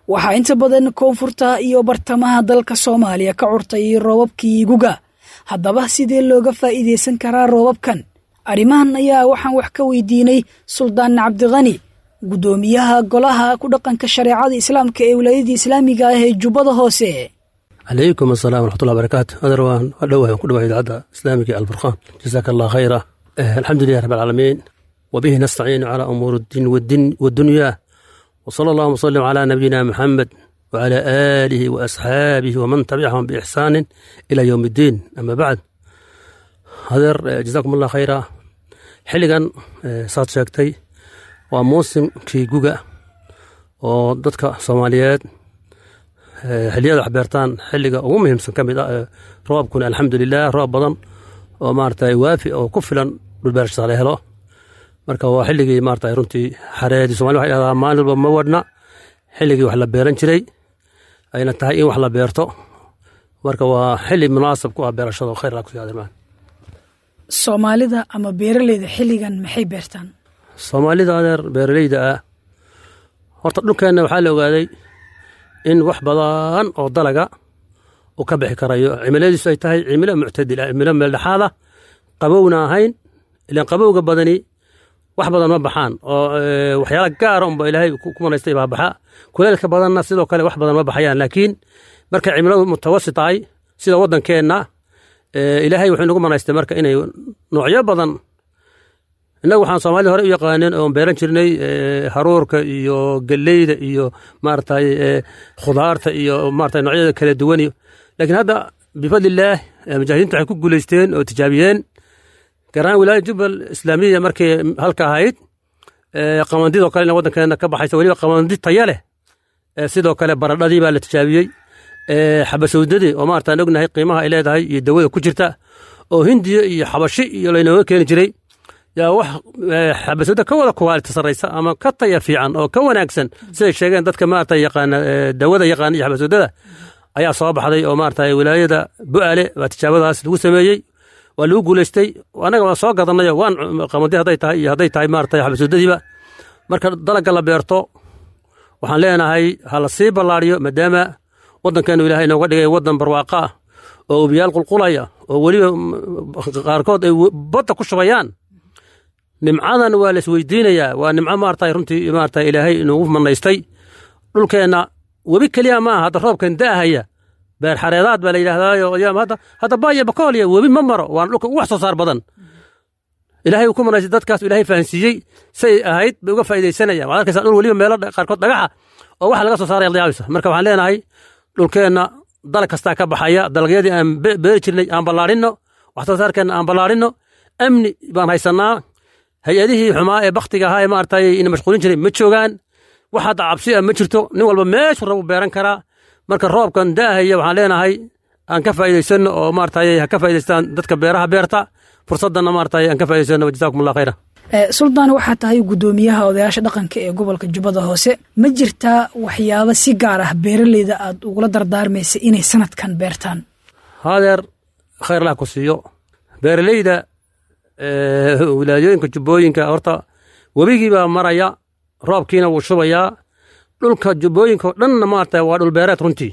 waxaa inta badan koonfurta iyo bartamaha dalka soomaaliya ka curtay roobabkii guga haddaba sidee looga faa'iidaysan karaa roobabkan arrimahan ayaa waxaan wax ka weydiinay suldaan cabdikhani guddoomiyaha golaha ku dhaqanka shareecada islaamka ee wilaayadii islaamiga ah ee jubbada hoose calaykum asalaam waraxmatullahi barakaatu adar waan dhowahay waan ku dhawahay idaacadda islaamiga ee alfurqaan jasaaka allah khayra alxamdulilah rabbi alcaalamiin wabihi nastaciinu calaa umuuri ddiin waddunyaa وصلى الله وسلم على نبينا محمد وعلى آله وأصحابه ومن تبعهم بإحسان إلى يوم الدين أما بعد هذا جزاكم الله خيرا xilligan saad sheegtay waa muusimkii guga oo dadka soomaaliyeed xilliyada wax beertaan xilliga ugu muhiimsan ka mid ah roobkuna alxamdulilah roob badan oo maarata waafi oo ku filan dhulbeerashada la helo marka waa xilligii maarata runtii xareedii somali waxay dhahdaa maalin walba ma wadhna xilligii wax la beeran jiray ayna tahay in wax la beerto marka waa xilli munaasab ku ah beerashada oo khayr laa kusi adirmaan soomaalida ama beeraleyda xilligan maxay beertaan soomaalida adeer beeraleyda ah horta dhulkeenna waxaa la ogaaday in wax badan oo dalaga uu ka bixi karayo cimiladiisu ay tahay cimilo muctadil ah cimilo meeldhexaada qabowna ahayn ilaan qabowga badani wax badan ma baxaan oo waxyaala gaara unba ilaahay ku manaystay baa baxa kuleelka badanna sidoo kale wax badan ma baxayaan laakiin markay cimiladu mutawasit tahay sida waddankeenna ilaahay wuxuu nagu manaystay marka inay noocyo badan innagu waxaan soomaalida hore u yaqaaneen oon beeran jirnay haruurka iyo galleyda iyo maaragtay khudaarta iyo maarata noocyada kala duwan laakiin hadda bifadlillaah mujaahidiintu waxay ku guulaysteen oo tijaabiyeen garaan wilaaya jubbal islaamiya markay halka ahayd qamandidoo kale waddankeena ka baxaysa weliba qamandi taya leh sidoo kale baradhadii baa la tijaabiyey xabasowdadii oo maarata aan ognahay qiimaha ay leedahay iyo dawada ku jirta oo hindiya iyo xabashi iyo laynooga keeni jiray yaa wax xabasowda ka wada kuwaalita sarraysa ama ka taya fiican oo ka wanaagsan siday sheegeen dadka maarata yaqaana dawada yaqaana iyo xabasowdada ayaa soo baxday oo maarata wilaayada bu'aale baa tijaabadaas lagu sameeyey waa lagu guulaystay annaga waan soo gadanayo waan qamadi hadday tahay iyo hadday tahay maarata xabasowdadiiba marka dalagga la beerto waxaan leenahay ha la sii ballaariyo maadaama waddankeenu ilaahay inooga dhigay waddan barwaaqa ah oo ubiyaal qulqulaya oo weliba qaarkood ay badda ku shubayaan nimcadan waa la isweydiinayaa waa nimco maarata runtii maarata ilaahay inugu manaystay dhulkeenna webi keliya maaha hadda roobkan da'ahaya beer xareedaad baa la yidhahdaayo hadda hadda baaya bakooliya webi ma maro waana dhulka ugu wax soo saar badan ilaahay uu ku manaystay dadkaas ilaahay fahansiiyey say ahayd bay uga faa'iidaysanayaan waxaad arkaysaa dhul weliba meelo qaarkood dhagaxa oo wax laga soo saaraya layaabaysa marka waxaan leenahay dhulkeenna dalag kastaa ka baxaya dalagyadii aan beeri jirnay aan ballaarinno wax soo saarkeenna aan ballaarinno amni baan haysannaa hay-adihii xumaa ee baktiga ahaa ee maaragtay ina mashquulin jiray ma joogaan wax hadda cabsi ah ma jirto nin walba meeshuu rabu beeran karaa marka roobkan daahaya waxaan leenahay aan ka faa'iidaysanno oo maaragtay ha ka faa'idaystaan dadka beeraha beerta fursaddanna maaragtay aan ka faa'idaysano jazaakum allah khayra suldaan waxaa tahay guddoomiyaha odayaasha dhaqanka ee gobolka jubbada hoose ma jirtaa waxyaabo si gaar ah beeraleyda aad ugula dardaarmaysa inay sanadkan beertaan hadeer khayrlah ku siiyo beeraleyda wilaayooyinka jubbooyinka horta webigii baa maraya roobkiina wuu shubayaa dhulka jubbooyinka oo dhanna maarata waa dhul beereed runtii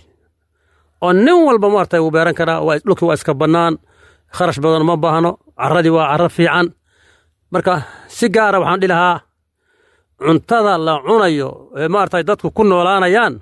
oo nin walba maarata wuu beeran karaa dhulkii waa iska bannaan kharash badan ma baahno carradii waa carro fiican marka si gaara waxaan dhihi lahaa cuntada la cunayo ee maarata dadku ku noolaanayaan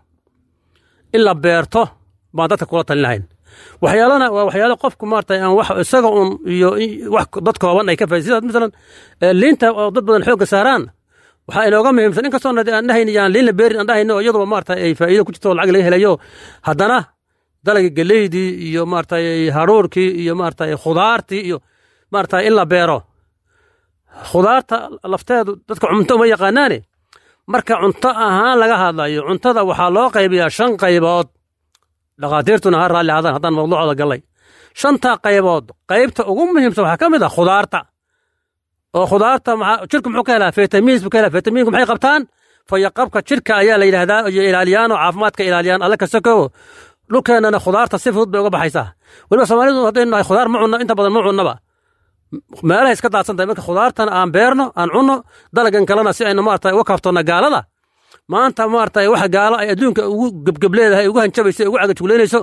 in la beerto baan dadka kula talin lahayn waxyaalana waa waxyaalo qofku maarata aan wax isaga un iyo wax dad kooban ay ka faaid sida masalan liinta oo dad badan xoogga saaraan waxaa inooga muhiimsan inkastoo aan dhahayn yaan liin la beerin aan dhahayno iyaduba maarata ay faa'iido ku jirto oo lacag laga helayo haddana dalagii geleydii iyo maarata haruurkii iyo maarata khudaartii iyo maarata in la beero khudaarta lafteedu dadka cunto uma yaqaanaane marka cunto ahaan laga hadlayo cuntada waxaa loo qaybiyaa shan qaybood dhakhaatiirtuna ha raalli hadaan haddaan mawduucooda gallay shanta qaybood qaybta ugu muhiimsan waxaa ka mid ah khudaarta oo khudaarta jirku muxuu ka helaa fitamiins buu ka helaa fitamiinku maxay qabtaan fayaqabka jirka ayaa la yidhaahdaa iyo ilaaliyaan oo caafimaadka ilaaliyaan alle kasta kowo dhulkeennana khudaarta si fudud bay uga baxaysaa weliba soomaalidu haddaynu nahay khudaar ma cunno inta badan ma cunnaba meelahay iska daadsan tahay marka khudaartana aan beerno aan cunno dalagan kalena si aynu maarata uga kaaftonna gaalada maanta maarata waxa gaalo ay adduunka ugu gebgebleedahay ugu hanjabayso ugu cagajugleynayso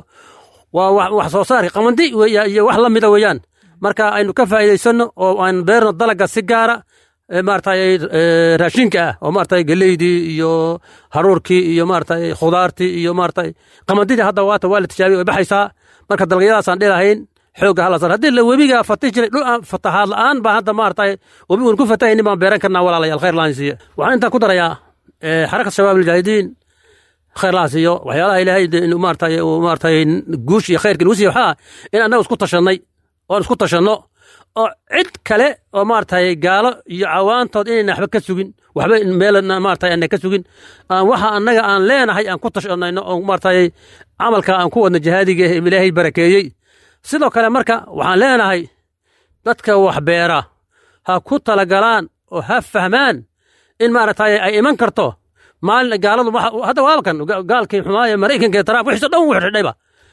waa wax soo saarka qamandi iyo wax la mida weeyaan marka aynu ka faa'iidaysanno oo aan beerno dalaga si gaara maaragtay raashinka ah oo maaragtay geleydii iyo haruurkii iyo maaragtay khudaartii iyo maaragtay qamandidii hadda waata waa la tijaabiyay way baxaysaa marka dalagyadaasaan dhilahayn xoogga hala sar haddii la webiga fatih jiray dhul aan fatahaad la'aan baa hadda maaragtay webi uun ku fatahaynin baan beeran karnaa walaalayaal khayr laan siiye waxaan intaan ku darayaa xarakat shabaab almujaahidiin khayr laan siiyo waxyaalaha ilaahay maaragtay maaragtay guush iyo khayrka nagu siiye waxaa in annaga isku tashannay oon isku tashanno oo cid kale oo maaragtay gaalo iyo cawaantood inayna waxba ka sugin waxba meel maaragtay ana ka sugin waxa annaga aan leenahay aan ku tashanayno oo maaragtay camalka aan ku wadno jihaadiga ee ilaahay barakeeyey sidoo kale marka waxaan leenahay dadka wax beera ha ku talagalaan oo ha fahmaan in maaragtay ay iman karto maalin gaaladu hadda waabakan gaalkii xumaaye maraykanka taraaf wixiiso dhan wuu xidhayba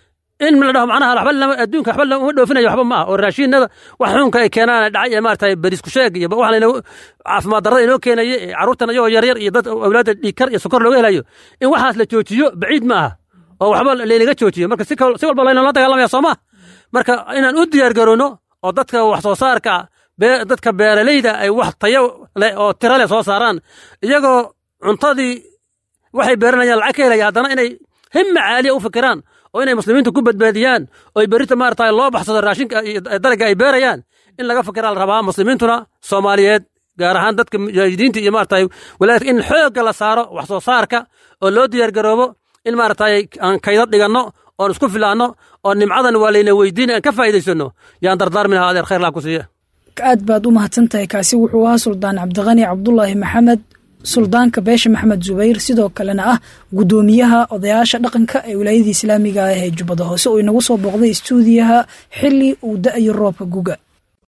in la dhaho macnaha waxba lama adduunka waxba lama dhoofinayo waxba ma ah oo raashiinada wax xunka ay keenaan dhacay ee maaragtay barisku sheeg iyo wax layna caafimaad darrada inoo keenaya ee carruurtan ayagoo yaryar iyo dad awlaadda dhiigkar iyo sokor looga helayo in waxaas la joojiyo baciid ma aha oo waxba laynaga joojiyo marka si walba laynala dagaalamaya soo ma marka inaan u diyaar garowno oo dadka wax soo saarka dadka beeralayda ay wax tayo leh oo tiro leh soo saaraan iyagoo cuntadii waxay beeranayaan lacag ka helaya haddana inay himma caaliya u fikiraan oo inay muslimiintu ku badbaadiyaan oo ay berrita maarata loo baxsado raashinka dalaga ay beerayaan in laga fikiraa la rabaa muslimiintuna soomaaliyeed gaar ahaan dadka mujaahidiinta iyo maarata walaadka in xoogga la saaro wax soo saarka oo loo diyaar garoobo in maarata aan kaydad dhiganno oon isku filaanno oo nimcadan waa layna weydiin aan ka faa'iidaysanno yaan dardaarmi lahaa adeer khayr laa ku siiya aad baad u mahadsan tahay kaasi wuxuu ahaa suldaan cabdiqani cabdulaahi maxamed suldaanka beesha maxamed zubayr sidoo kalena ah guddoomiyaha odayaasha dhaqanka ee wilaayadii islaamiga ah ee jubbada hoose oo inagu soo booqday istuudiyaha xili uu da-ayo roobka guga